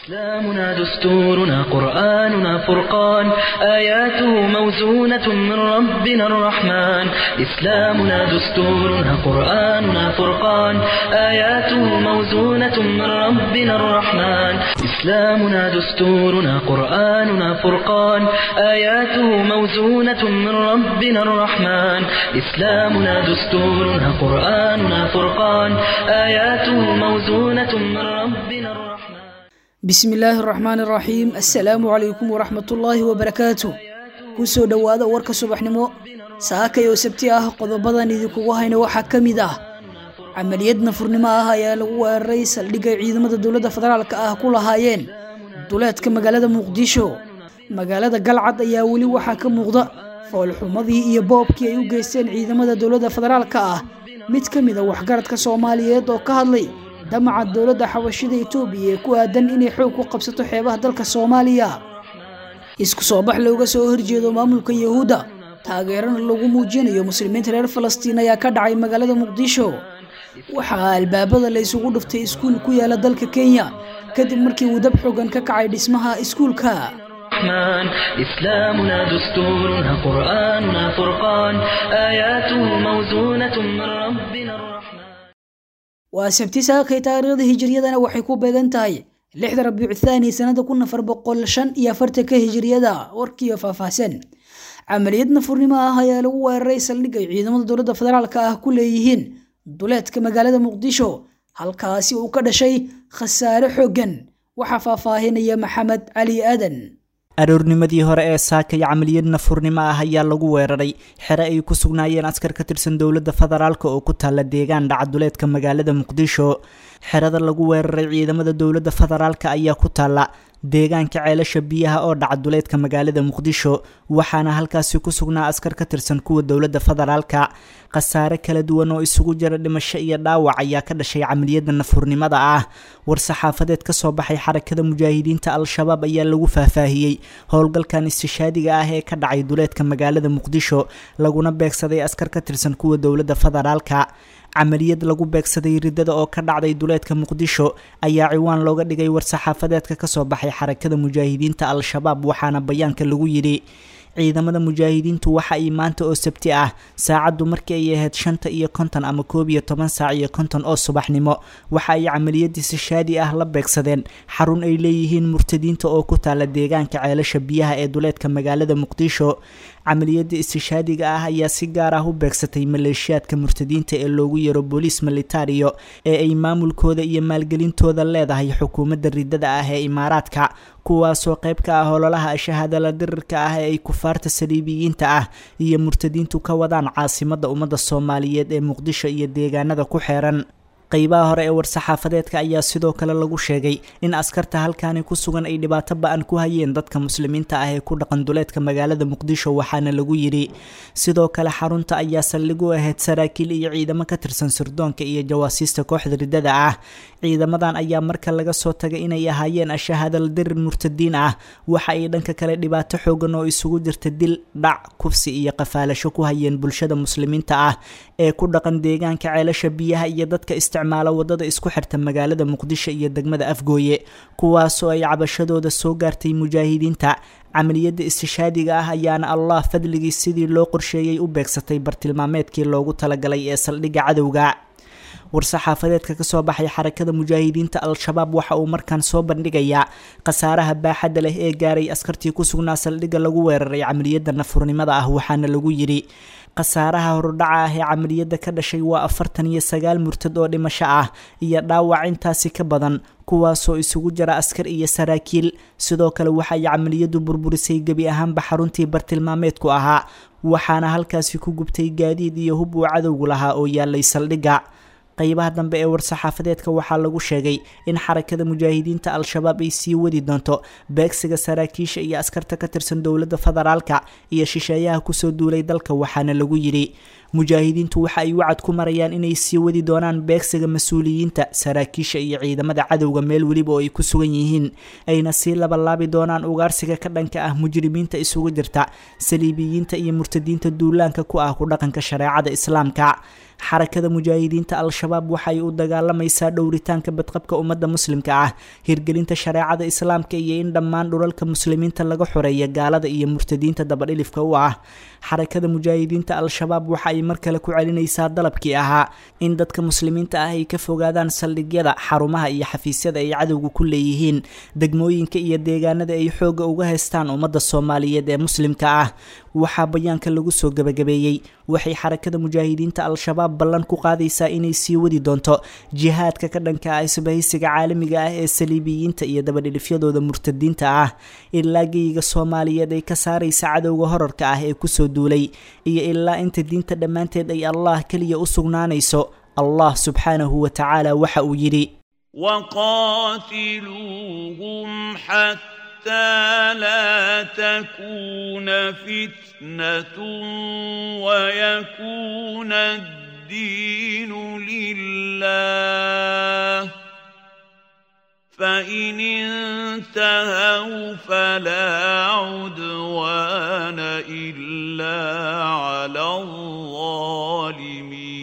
إسلامنا دستورنا قرآننا فرقان آياته موزونة من ربنا الرحمن إسلامنا دستورنا قرآننا فرقان آياته موزونة من ربنا الرحمن إسلامنا دستورنا قرآننا فرقان آياته موزونة من ربنا الرحمن إسلامنا دستورنا قرآننا فرقان آياته موزونة من ربنا الرحمن bismi illaahi araxmaan iraxiim assalaamu calaykum waraxmatullaahi wabarakaatu kusoo dhowaada warka subaxnimo saakay oo sabti ah qodobadan idinkugu hayna waxaa ka mid ah camaliyad nafurnimo ah ayaa lagu weeraray saldhigay ciidamada dowladda federaalka ah ku lahaayeen duleedka magaalada muqdisho magaalada galcad ayaa weli waxaa ka muuqda foolxumadii iyo boobkii ay u geysteen ciidamada dowladda federaalka ah mid ka mid a waxgaradka soomaaliyeed oo ka hadlay damaca dowladda xabashida etoobiya ee ku aadan inay xoog ku qabsato xeebaha dalka soomaaliya isku soo bax looga soo horjeedo maamulka yahuudda taageerana lagu muujinayo muslimiinta reer falastiin ayaa ka dhacay magaalada muqdisho waxaa albaabada la isugu dhuftay iskuul ku yaala dalka kenya kadib markii uu dab xoogan ka kacay dhismaha iskuulka الرحمن إسلامنا دستورنا قرآننا فرقان آياته موزونة من ربنا الرحمن waa sabti saakay taariikhda hijiriyadana waxay ku beegan tahay lixda rabiicu thaani sanada kun afar boqol shan iyo afartanka hijiriyada warkiiyo faahfaahsan camaliyad nafurnimo ah ayaa lagu weeraray saldhig ay ciidamada dowladda federaalka ah ku leeyihiin duleedka magaalada muqdisho halkaasi uu ka dhashay khasaare xooggan waxaa faahfaahinaya maxamed cali aadan aroornimadii hore ee saakay camaliyad nafurnimo ah ayaa lagu weeraray xere ay ku sugnaayeen askar ka tirsan dowladda federaalk oo ku taalla deegaan dhacaduleedka magaalada muqdisho xerada lagu weeraray ciidamada dowladda federaalk ayaa ku taalla deegaanka ceelasha biyaha oo dhacaduleedka magaalada muqdisho waxaana halkaasi ku sugnaa askar ka tirsan kuwa dowladda federaalka khasaare kala duwan oo isugu jira dhimasho iyo dhaawac ayaa ka dhashay camaliyada nafurnimada ah war-saxaafadeed ka soo baxay xarakada mujaahidiinta al-shabaab ayaa lagu faahfaahiyey howlgalkan istishaadiga ah ee ka dhacay duleedka magaalada muqdisho laguna beegsaday askar ka tirsan kuwa dowladda federaalka camaliyad lagu beegsaday ridada oo ka dhacday duleedka muqdisho ayaa ciwaan looga dhigay war-saxaafadeedka kasoo baxay xarakada mujaahidiinta al-shabaab waxaana bayaanka lagu yidhi ciidamada mujaahidiintu waxa ay maanta oo sabti ah saacaddu markii ay ahayd shanta iyo konton ama koob iyo toban saac iyo konton oo subaxnimo waxa ay camaliyadiisi shaadi ah la beegsadeen xarun ay leeyihiin murtadiinta oo ku taala deegaanka ceelasha biyaha ee duleedka magaalada muqdisho camaliyada istishaadiga ah ayaa si gaar ah u beegsatay maleeshiyaadka murtadiinta ee loogu yaro booliis militario ee ay maamulkooda iyo maalgelintooda leedahay xukuumadda ridada ah ee imaaraadka kuwaasoo qayb ka ah ololaha shahaadala dirirka ah ee ay kufaarta saliibiyiinta ah iyo murtadiintu ka wadaan caasimadda ummadda soomaaliyeed ee muqdisho iyo deegaanada ku xeeran qeybaha hore ee war-saxaafadeedka ayaa sidoo kale lagu sheegay in askarta halkaani ku sugan ay dhibaato ba-an ku hayeen dadka muslimiinta ah ee ku dhaqan duleedka magaalada muqdisho waxaana lagu yidhi sidoo kale xarunta ayaa saldhig u ahayd saraakiil iyo ciidamo ka tirsan sirdoonka iyo jawaasiista kooxda ridada ah ciidamadan ayaa marka laga soo tagay inay ahaayeen ashahaadal dirir murtadiin ah waxa ay dhanka kale dhibaato xoogan oo isugu jirta dil dhac kufsi iyo qafaalasho ku hayeen bulshada muslimiinta ah ee ku dhaqan deegaanka ceelasha biyaha iyo dadka isticmaala wadada isku xirta magaalada muqdisho iyo degmada afgooye kuwaasoo ay cabashadooda soo gaartay mujaahidiinta camaliyadda istishaadiga ah ayaana allah fadligii sidii loo qorsheeyey u beegsatay bartilmaameedkii loogu talagalay ee saldhigga cadowga war-saxaafadeedka kasoo baxay xarakada mujaahidiinta al-shabaab waxa uu markaan soo bandhigayaa khasaaraha baaxadda leh ee gaaray askartii ku sugnaa saldhigga lagu weeraray camaliyadda nafurnimada ah waxaana lagu yidhi khasaaraha horudhaca ah ee camaliyadda ka dhashay waa afartan iyo sagaal murtad oo dhimasho ah iyo dhaawac intaasi ka badan kuwaasoo isugu jira askar iyo saraakiil sidoo kale waxay camaliyaddu burburisay gebi ahaanba xaruntii bartilmaameedku ahaa waxaana halkaasi ku gubtay gaadiid iyo hub uu cadowgu lahaa oo yaalay saldhigga qeybaha dambe ee war-saxaafadeedka waxaa lagu sheegay in xarakada mujaahidiinta al-shabaab ay sii wadi doonto beegsiga saraakiisha iyo askarta ka tirsan dowladda federaalka iyo shisheeyaha kusoo duulay dalka waxaana lagu yidhi mujaahidiintu waxa ay wacad ku marayaan inay sii wadi doonaan beegsiga mas-uuliyiinta saraakiisha iyo ciidamada cadowga meel weliba oo ay ku sugan yihiin ayna sii labalaabi doonaan ugaarsiga ka dhanka ah mujrimiinta isugu jirta saliibiyiinta iyo murtadiinta duulaanka ku ah ku dhaqanka shareecada islaamka xarakada mujaahidiinta al-shabaab waxay u dagaalamaysaa dhowritaanka badqabka ummadda muslimka ah hirgelinta shareecada islaamka iyo in dhammaan dhulalka muslimiinta laga xoreeya gaalada iyo murtadiinta dabadhilifka u ah xarakada mujaahidiinta al-shabaab waxa ay mar kale ku celinaysaa dalabkii ahaa in dadka muslimiinta ah ay ka fogaadaan saldhigyada xarumaha iyo xafiisyada ay cadowga ku leeyihiin degmooyinka iyo deegaanada ay xoogga uga haystaan ummadda soomaaliyeed ee muslimka ah waxaa bayaanka lagu soo gabagabeeyey waxay xarakada mujaahidiinta al-shabaab ballan ku qaadaysaa inay sii wadi doonto jihaadka ka dhanka ah isbahaysiga caalamiga ah ee saliibiyiinta iyo dabadhilifyadooda murtadiinta ah ilaa geyiga soomaaliyeed ay ka saaraysa cadowga horarka ah ee kusoo duulay iyo ilaa inta diinta dhammaanteed ay allah keliya u sugnaanayso allah subxaanahu wa tacaala waxa uu yidhi وقاتلوهم حتى لا تكون فتنة ويكون الدين لله فإن انتهوا فلا عدوان إلا على الظالمين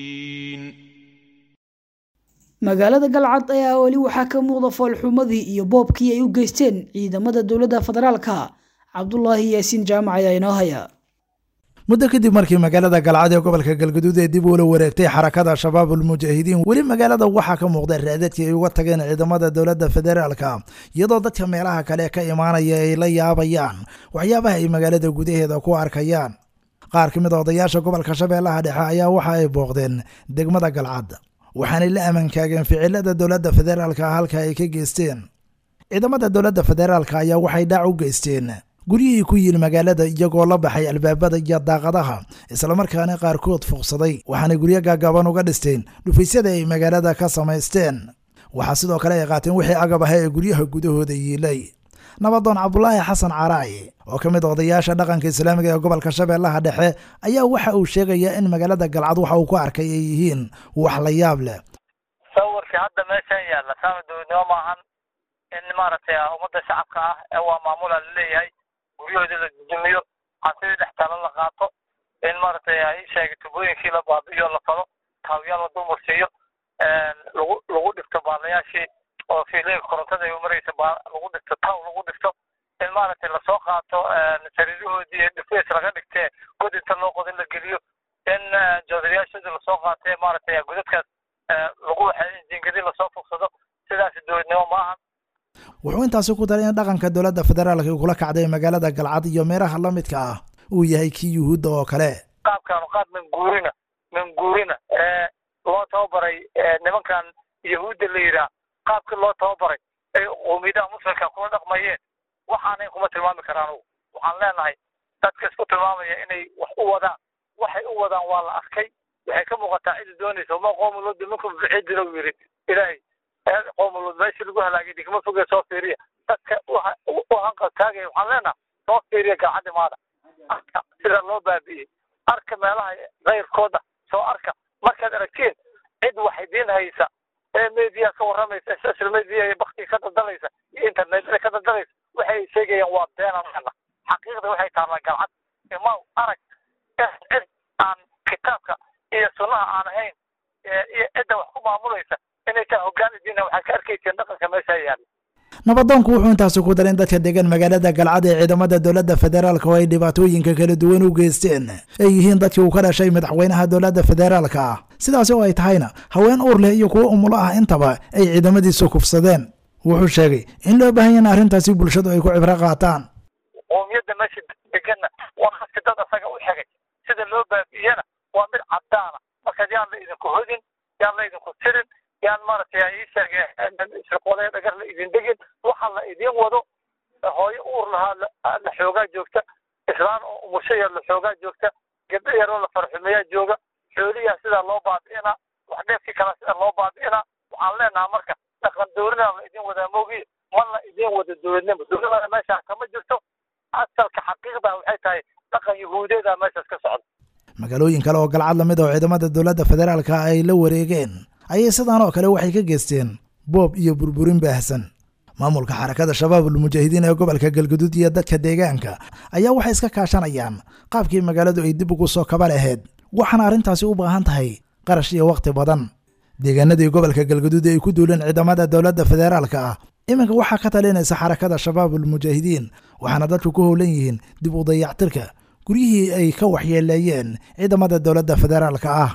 magaalada galcad ayaa weli waxaa ka muuqda foolxumadii iyo boobkii ay u geysteen ciidamada dowladda federaalka cabdulaahi yaasiin jaamac ayaa inoo haya muddo kadib markii magaalada galcad ee gobolka galgaduud ee dib uula wareegtay xarakada shabaab ulmujaahidiin weli magaalada waxaa ka muuqda raadadkii ay uga tageen ciidamada dowladda federaalka iyadoo dadka meelaha kale ka imaanaya ay la yaabayaan waxyaabaha ay magaalada gudaheeda ku arkayaan qaar ka mid a odayaasha gobolka shabeellaha dhexe ayaa waxa ay booqdeen degmada galcad waxaanay la amankaageen ficilada dowladda federaalka halka ay ka geysteen ciidamada dowladda federaalka ayaa waxay dhaac u geysteen guryihii ku yili magaalada iyagoo la baxay albaabada iyo daaqadaha islamarkaana qaarkood fuuqsaday waxaanay guryo gaagaaban uga dhisteen dhufaysyada ay magaalada ka samaysteen waxaa sidoo kale ay qaateen wixii agab aha ee guryaha gudahooda yiilay nabadoon cabdulaahi xasan caraay oo ka mid a odayaasha dhaqanka islaamiga ee gobolka shabeellaha dhexe ayaa waxa uu sheegayaa in magaalada galcad waxa uu ku arkay ay yihiin wax la yaab leh sawirkii hadda meeshan yaalla saama dowladnimo maahan in maaragtay ummadda shacabka ah ee waa maamula laleeyahay guryahoodii la dudumiyo hansidii dhex talo la qaato in maaragtay ay sheegay tubooyinkii la baabi'iyo la falo taawiyaal la dulmarsiiyo lagu lagu dhigto baalayaashii oo fiilooyinka korontada ay umaraysa lagu dhigto taw lagu dhigto in maaragtay lasoo qaato sariirahoodii dhifeys laga dhigtee god inta loo qodin la geliyo in joodariyaashoodii lasoo qaatee maaragtay godadkaas lagu waxay jiingadii lasoo fogsado sidaas dowladnimo maahan wuxuu intaasi ku daray in dhaqanka dowladda federaalka uu kula kacday magaalada galcad iyo meeraha la midka ah uu yahay kii yuhuudda oo kale qaabkaanu qaad manguurina manguurina ee loo tababaray nimankan yahuudda la yidhaah qaabkii loo tababaray ay qowmiyadaha muslimka kula dhaqmayeen waxaanayn kuma tilmaami karaan anugu waxaan leenahay dadka isku tilmaamaya inay wax u wadaan waxay u wadaan waa la arkay waxay ka muuqataa cidi doonaysa ma qoomulooda minkum bicidina uu yidhi ilaahay qoomuluud meeshii lagu halaagay digma foge soo fiiriya dadka u hanqal taagaya waxaan leenaha soo fiiriya galcaddi maada arka sida loo baabi'iyey arka meelaha kayrkooda soo arka markaad aragtiin cid wax idiin haysa ee media ka warramaysa social media ee baktiga ka daldalaysa iyo internetada ka daldalaysa waxay sheegayaan waa beenan leena xaqiiqda waxay taallaa galcad imaw arag cid aan kitaabka iyo sunnaha aan ahayn iyo cidda wax ku maamulaysa inay taa hoggaan idiina waxaad ka arkayseen dhaqanka meesha yaalla nabadoonku wuxuu intaasi ku daray in dadka degan magaalada galcad ee ciidamada dowladda federaalka oo ay dhibaatooyinka kala duwan u geysteen ay yihiin dadkii uu ka dhashay madaxweynaha dowladda federaalka ah sidaasi oo ay tahayna haween uur leh iyo kuwo umulo ah intaba ay ciidamadiisu kufsadeen wuxuu sheegay in loo baahan yahin arrintaasi bulshadu ay ku cibro qaataan qoomiyadda meesha deganna waa haska dad asaga u xigay sida loo baabi'iyana waa mid caddaana markaad yaan la idinku hodin yaan la idinku tirin yaan maaragtay ii sheegeen shirqoolee dhagar la idin degin waxa la idin wado hooyo uur lahaa la xoogaa joogta islaan oo umusho yar la xoogaa joogta gabdho yaroo la farxumeeyaa jooga xooliyaa sidaa loo baabi'inaa wax dheefkii kala sida loo baabi'inaa waxaan leenaha marka dhaqan dowladana la idin wadaa moogiye ma la idin wado dowladnimo dowladana meeshaa kama jirto asalka xaqiiqda waxay tahay dhaqan yahuudeeda meeshaas ka socda magaalooyin kale oo galcad lamid oo ciidamada dowladda federaalka ay la wareegeen ayay sidaan oo kale waxay ka geysteen boob iyo burburin baahsan maamulka xarakada shabaabul mujaahidiin ee gobolka galguduud iyo dadka deegaanka ayaa waxay iska kaashanayaan qaabkii magaaladu ay dib ugu soo kaba lahayd waxaana arrintaasi u baahan tahay qarash iyo wakhti badan deegaanadii gobolka galguduud ee ay ku duuleen ciidamada dowladda federaalka ah iminka waxaa ka talinaysa xarakada shabaabul mujaahidiin waxaana dadku ku howlan yihiin dib u dayactirka guryihii ay ka waxyeeleeyeen ciidamada dowladda federaalka ah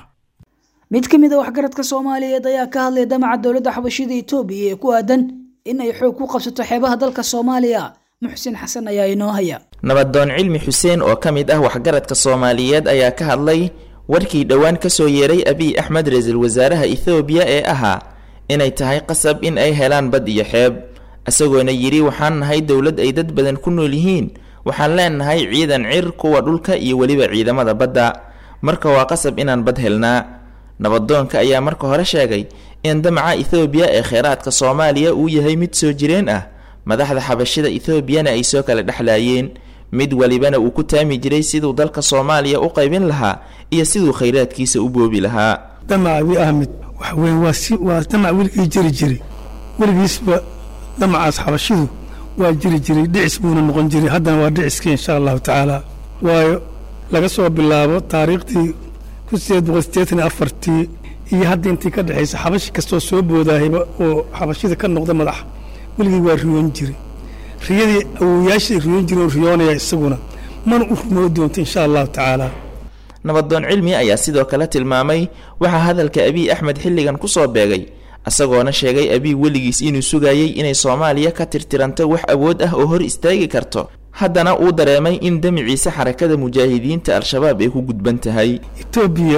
mid ka mid a waxgaradka soomaaliyeed ayaa ka hadlaya damaca dowladda xabashida etoobiya ee ku aadan in ay xoog ku qabsato xeebaha dalka soomaaliya muxsin xasan ayaa inoo haya nabadoon cilmi xuseen oo ka mid ah waxgaradka soomaaliyeed ayaa ka hadlay warkii dhowaan ka soo yeeray abiy axmed ra-iisul wasaaraha ethoobiya ee ahaa inay tahay qasab in ay helaan bad iyo xeeb isagoona yidhi waxaan nahay dowlad ay dad badan ku nool yihiin waxaan leenahay ciidan cir kuwa dhulka iyo weliba ciidamada badda marka waa qasab inaan bad helnaa nabadoonka ayaa marka hore sheegay in damaca ethoobiya ee kheyraadka soomaaliya uu yahay mid soo jireen ah madaxda xabashida ethoobiana ay soo kala dhexlaayeen mid walibana uu ku taami jiray siduu dalka soomaaliya u qaybin lahaa iyo siduu khayraadkiisa u boobi lahaa damac abi ahmed waxa weeye waa si waa damac weligii jiri jiray weligiisba damacaas xabashidu waa jiri jiray dhicis buuna noqon jiray haddana waa dhiciskii insha allahu tacaala waayo laga soo bilaabo taariikhdii kun sideed boqol siddeetan iyo afartii iyo hadda intii ka dhexaysa xabashi kastoo soo boodahayba oo xabashida ka noqda madax weligii waa riyoon jiray riyadii awowayaashii riyoon jiray oo riyoonaya isaguna mana u rumoo doonto insha allahu tacaala nabadoon cilmi ayaa sidoo kale tilmaamay waxaa hadalka abiy axmed xilligan kusoo beegay isagoona sheegay abiy weligiis inuu sugayay inay soomaaliya ka tirtiranto wax awood ah oo hor istaagi karto haddana uu dareemay in damiciisa xarakada mujaahidiinta al-shabaab ay ku gudban tahay etoobiya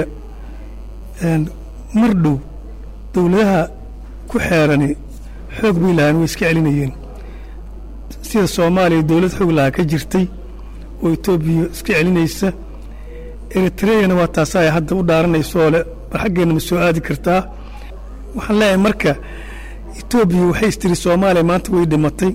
mar dhow dowladaha ku xeerani xoog bay lahaan way iska celinayeen sida soomaaliya dowlad xoog lahaa ka jirtay oo etoobiya iska celinaysa eritreyana waa taasa ay hadda u dhaaranaysooo le bal xaggeenna ma soo aadi kartaa waxaan leeyahay marka etoobiya waxay istiri soomaaliya maanta way dhimatay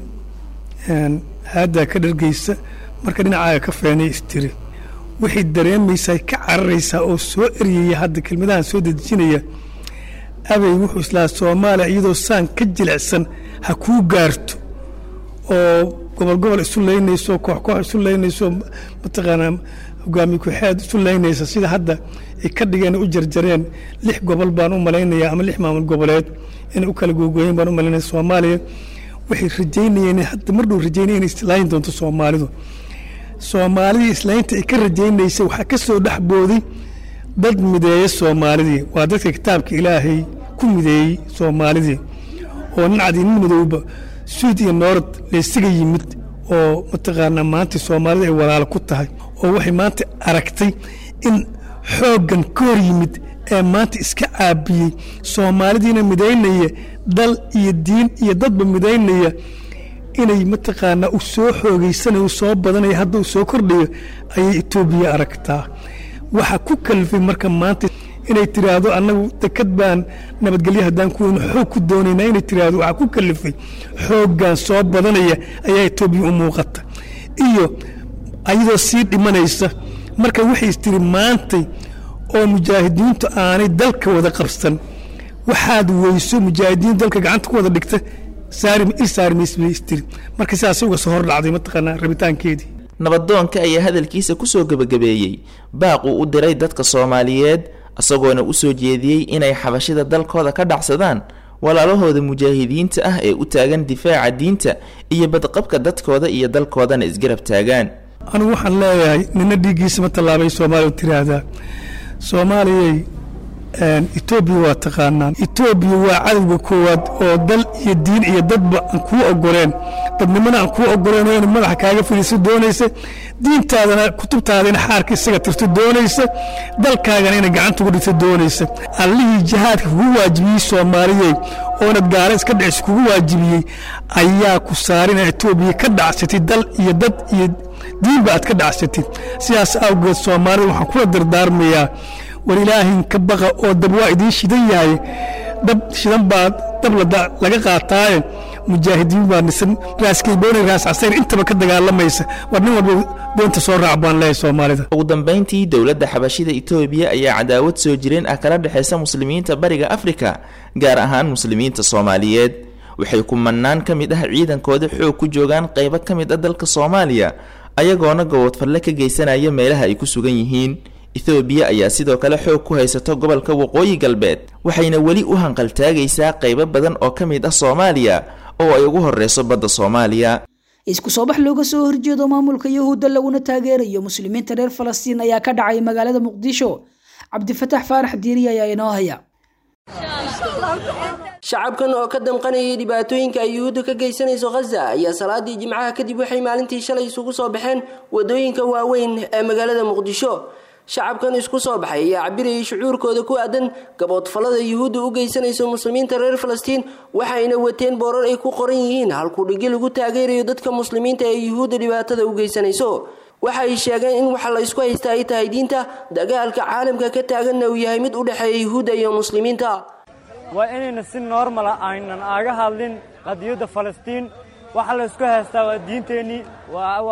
haaddaa ka dhargaysa marka dhinacaaga ka feenay istiri waxay dareemaysaa ka cararaysaa oo soo eryaya hadda kelmadahan soo dedejinaya abay wuxuu islaa soomaaliya iyadoo saan ka jilicsan ha kuu gaarto oo gobol gobol isu laynayso koox koox isu laynayso mataqaanaa hogaamiye ku-xeed isu laynaysa sida hadda ay ka dhigeen u jarjareen lix gobol baan u malaynayaa ama lix maamul goboleed inay u kala googooyeen baan u malaynaya soomaaliya waxay rajaynayeen hadda mar dhow rajaynaya inay islaayin doonto soomaalidu soomaalidii islaynta ay ka rajaynaysay waxaa ka soo dhex booday dad mideeya soomaalidii waa dadka kitaabka ilaahay ku mideeyey soomaalidii oo nin cadi nin madowba suud iyo noorad laysaga yimid oo mataqaanaa maanta soomaalida ay walaalo ku tahay oo waxay maanta aragtay in xooggan ka hor yimid ee maanta iska caabiyey soomaalidiina midaynaya dal iyo diin iyo dadba midaynaya inay mataqaanaa u soo xoogaysanayo soo badanaya hadda uu soo kordhayo ayay etoobiya aragtaa waxaa ku kalifay marka maanta inay tiraahdo annagu dekad baan nabadgelyo haddaan ku weyno xoog ku doonaynaa inay tiraahdo waxaa ku kalifay xooggan soo badanaya ayaa etoobiya u muuqata iyo ayadoo sii dhimanaysa marka waxay tiri maantay oo mujaahidiintu aanay dalka wada qabsan waxaad weyso mujaahidiin dalka gacanta ku wada dhigta saarmaysbay marka sidaas uga soo hor dhacday mataqaanaa rabitaankeedii nabadoonka ayaa hadalkiisa kusoo gebagabeeyey baaq uu u diray dadka soomaaliyeed isagoona usoo jeediyey inay xabashida dalkooda ka dhacsadaan walaalahooda mujaahidiinta ah ee u taagan difaaca diinta iyo badqabka dadkooda iyo dalkoodana isgarab taagaan anigu waxaan leeyahay nina dhiiggiisa ma tallaabay soomaaliya tiraahdaa soomaaliyay etoobiya waa taqaanaan etoobiya waa cadowga koowaad oo dal iyo diin iyo dadba aan kuu ogoleen dadnimana aan kuu ogoleen oo inay madaxa kaaga fadhiiso doonaysa diintaadana kutubtaada in xaarka isaga tirto doonaysa dalkaagana inay gacanta ugu dhigto doonaysa allihii jihaadka kugu waajibiyey soomaaliyey oonad gaala iska dhicis kugu waajibiyey ayaa ku saarina etoobiya ka dhacsatid dal iyo dad iyo diinba aad ka dhacsatid sidaas awgeed soomaalida waxaan kula dardaarmayaa war ilaahin ka baqa oo dab waa idiin shidan yahay dab shidan baa dab laga qaataaye mujaahidiin baa nisan raaskaybooni raas casayr intaba ka dagaalamaysa war nin walba doonta soo raac baan leeyahay soomaalida ugu dambayntii dowladda xabashida itoobiya ayaa cadaawad soo jireen ah kala dhexaysa muslimiinta bariga afrika gaar ahaan muslimiinta soomaaliyeed waxay kumanaan ka mid ah ciidankooda xoog ku joogaan qaybo ka mid ah dalka soomaaliya ayagoona gobodfalle ka geysanaya meelaha ay ku sugan yihiin ethoobiya ayaa sidoo kale xoog ku haysato gobolka waqooyi galbeed waxayna weli u hanqaltaagaysaa qaybo badan oo ka mid ah soomaaliya oo ay ugu horeyso badda soomaaliya isku soo bax looga soo horjeedo maamulka yahuudda laguna taageerayo muslimiinta reer falastiin ayaa ka dhacay magaalada muqdisho cabdifatax faarax diiri ayaa inoo haya shacabkan oo ka damqanayay dhibaatooyinka ay yuhuudda ka geysanayso khaza ayaa salaadii jimcaha kadib waxay maalintii shalay isugu soo baxeen wadooyinka waaweyn ee magaalada muqdisho shacabkan isku soo baxay ayaa cabirayay shucuurkooda ku aadan gaboodfallada yuhuudda u geysanayso muslimiinta reer falastiin waxayna wateen boorar ay ku qoran yihiin halkudhigi lagu taageerayo dadka muslimiinta ee yuhuudda dhibaatada u geysanayso waxay sheegeen in waxa la isku haysta ay tahay diinta dagaalka caalamka ka taaganna uu yahay mid u dhexeeya yuhuudda iyo muslimiinta waa inayna si normala aynan aaga hadlin qadiyadda falastiin waxa la isku haystaa waa diinteennii waxaa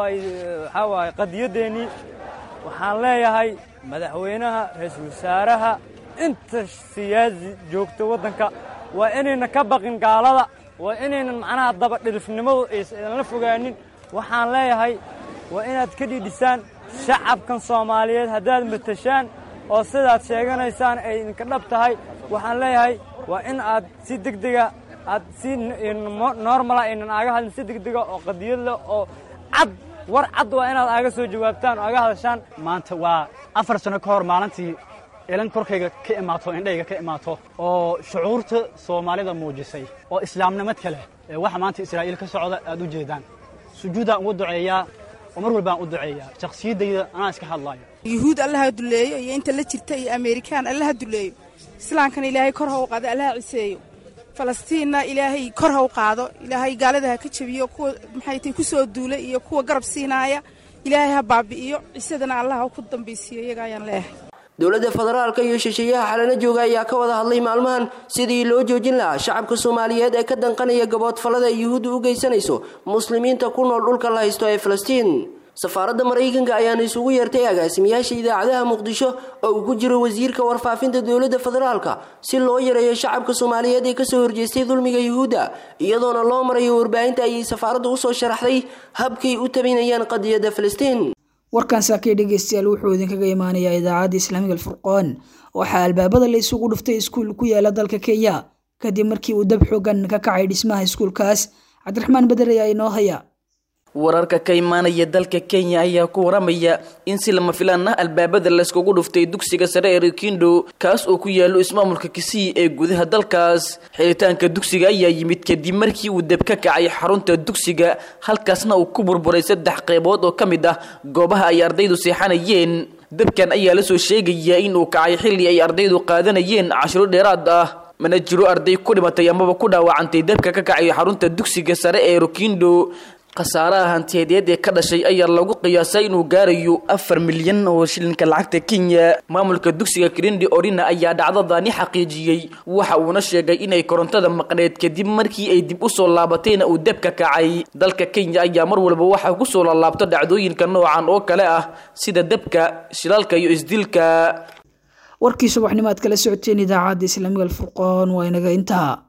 waaye qadiyadeennii waxaan leeyahay madaxweynaha ra-iisul wasaaraha inta siyaasi joogta waddanka waa inayna ka baqin gaalada waa inaynan macnaha dabadhilifnimadu aysanla fogaanin waxaan leeyahay waa inaad ka dhidhisaan shacabkan soomaaliyeed haddaad matashaan oo sidaad sheeganaysaan ay idinka dhab tahay waxaan leeyahay waa in aad si degdega aad si normala aynan aaga hadlin si degdega oo qadiyad leh oo cad war cad waa inaad aaga soo jawaabtaan oo aaga hadashaan maanta waa afar sano ka hor maalintii ilan korkayga ka imaato indhayga ka imaato oo shucuurta soomaalida muujisay oo islaamnimad kale ee waxa maanta israa'iil ka socda aad u jeedaan sujuudaan ugu duceeyaa oo mar walbaan u duceeyaa shakhsiyaddayda anaa iska hadlaayo yuhuud allaha duleeyo iyo inta la jirta iyo ameerikaan allaha duleeyo islaamkana ilaahay kor ha u qaado allaha ciseeyo falastiinna ilaahay kor ha u qaado ilaahay gaalada ha ka jabiyo kuwa maxay tay ku soo duulay iyo kuwa garab siinaaya ilaahay ha baabi'iyo cisadana allaha ku dambaysiiyo iyaga ayaan leeyahay dowladda federaalka iyo shisheeyaha xalana jooga ayaa ka wada hadlay maalmahan sidii loo joojin lahaa shacabka soomaaliyeed ee ka danqanaya gaboodfallada ay yuhuudda u geysanayso muslimiinta ku nool dhulka la haysto ee falastiin safaaradda maraykanka ayaana isugu yeertay agaasimayaasha idaacadaha muqdisho oo uu ku jiro wasiirka warfaafinta dowladda federaalka si loo yareeyo shacabka soomaaliyeed ee kasoo horjeestay dulmiga yuhuudda iyadoona loo marayo warbaahinta ayay safaaraddu usoo sharaxday habkay u tabinayaan qadiyadda falastiin warkan saakay dhegeystayaal wuxuu idinkaga imaanayaa idaacadda islaamiga alfurqaan waxaa albaabada la isugu dhuftay iskuul ku yaala dalka kenya kadib markii uu dab xoogan ka kacay dhismaha iskuulkaas cabdiraxmaan beder ayaa inoo haya wararka ka imaanaya dalka kenya ayaa ku waramaya in si lama filaan ah albaabada layskugu dhuftay dugsiga sare ee rikindo kaas oo ku yaalo ismaamulka kisii ee gudaha dalkaas xiritaanka dugsiga ayaa yimid kadib markii uu deb ka kacay xarunta dugsiga halkaasna uu ku burburay saddex qaybood oo ka mid ah goobaha ay ardaydu seexanayeen debkan ayaa lasoo sheegayaa in uu kacay xilli ay ardaydu qaadanayeen cashiro dheeraad ah mana jiro arday ku dhimatay amaba ku dhaawacantay debka ka kacay xarunta dugsiga sare ee rikindo khasaaraha hantiyadeed ee ka dhashay ayaa lagu qiyaasay inuu gaarayo afar milyan oo shilinka lacagta kenya maamulka dugsiga kirindi orina ayaa dhacdadani xaqiijiyey waxa uuna sheegay inay korontada maqneed kadib markii ay dib usoo laabatayna uu debka kacay dalka kenya ayaa mar walba waxaa kusoo laalaabta dhacdooyinka noocan oo kale ah sida debka shilaalka iyo isdilka warkii subaxnimo aad kala socoteen idaacadda islaamiga alfurqaan waa inaga intaa